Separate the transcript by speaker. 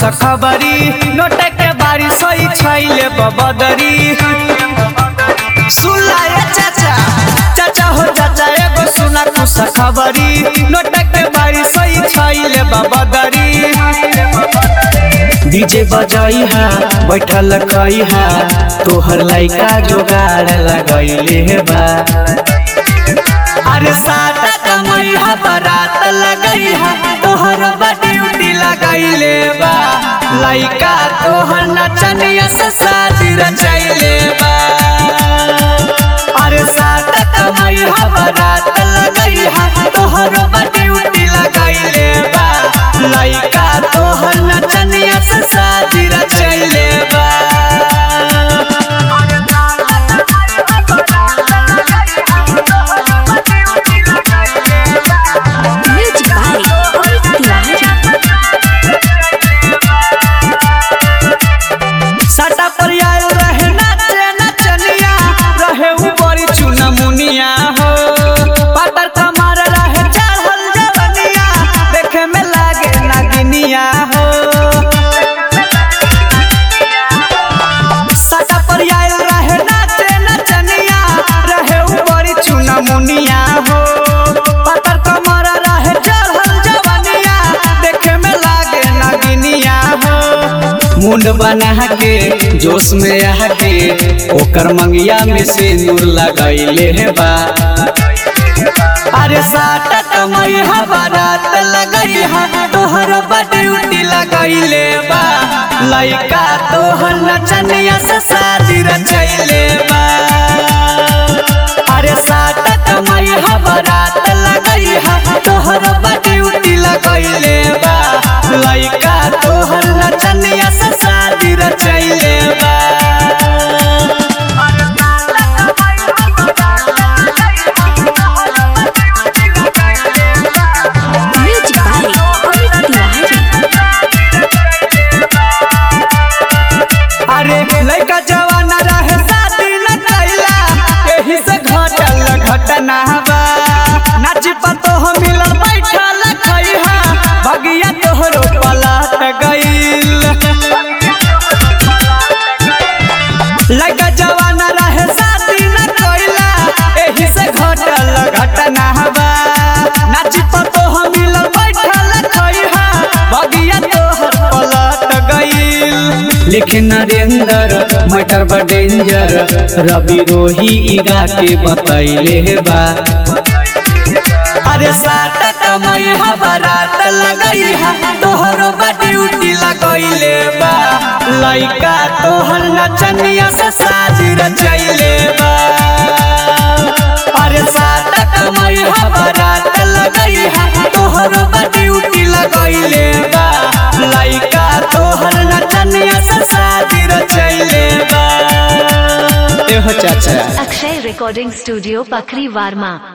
Speaker 1: खबरी नोट के बारी सोई छैले बबदरी सुलाए चाचा चाचा हो चाचा एगो सुना खुश खबरी नोट के बारी सोई छैले बबदरी डीजे बजाई हा बैठल कई हा तोहर लइका जोगाड़ लगैले बा अरे साटा कमई हा बारात लगई हा तोहर बा ड्यूटी लगैले बा लइका तोहर नचनिया से शादी रचैले बा अरे साटा कमई हा बारात लगई हा तोहर बा ड्यूटी लगैले बा लइका तोहर नचनिया से शादी रचैले बा
Speaker 2: Music by Amit Tiwari.
Speaker 1: सटा पर आयल रहे नाचे नचनिया रहे ऊपर चुना मुनिया हो पातर कमर रहे चढ़ल जवनिया देखे में लागे नागिनिया हो सटा पर आयल रहे नाचे नचनिया रहे ऊपर चुना मुनिया हो पातर कमर रहे चढ़ल जवनिया देखे में लागे नागिनिया हो मुंड बना के जोश में आ के ओकर मंगिया में से नूर लगैले हे बा अरे साटा कमई हा बारात लगई हा तोहर बा ड्यूटी लगैले बा लइका तोहर नचनिया से शादी रचैले बा अरे साटा कमई हा बारात लगई हा तोहर बा ड्यूटी लगैले बा लइका तोहर नचनिया से शादी रचैले बा
Speaker 2: Music by Amit Tiwari.
Speaker 1: अरे लइका जवान रहे शादी न कैला एही से घटल घटना बा नाची पतो हो मिलल बैठल खइहा भगिया तोहरो पलट गइल लइका जवान रहे शादी न कैला एही से घटल घटना बा नाची पतो हो मिलल बैठल खइहा भगिया तोहर पलट गइल लिखे नरेंद्र मटर बा डेंजर रवि रोही इगा के बतैले बा अरे साटा कमई हा बारात लगई हा तोहरो बा ड्यूटी लगैले बा लइका तोहर नचनिया से शादी रचैले बा अरे साटा कमई हा बारात लगई हा तोहरो बा ड्यूटी लगैले बा लइका तोहर नचनिया से शादी रचैले बा एहो चाचा
Speaker 3: अक्षय रिकॉर्डिंग स्टूडियो पखरी वार्मा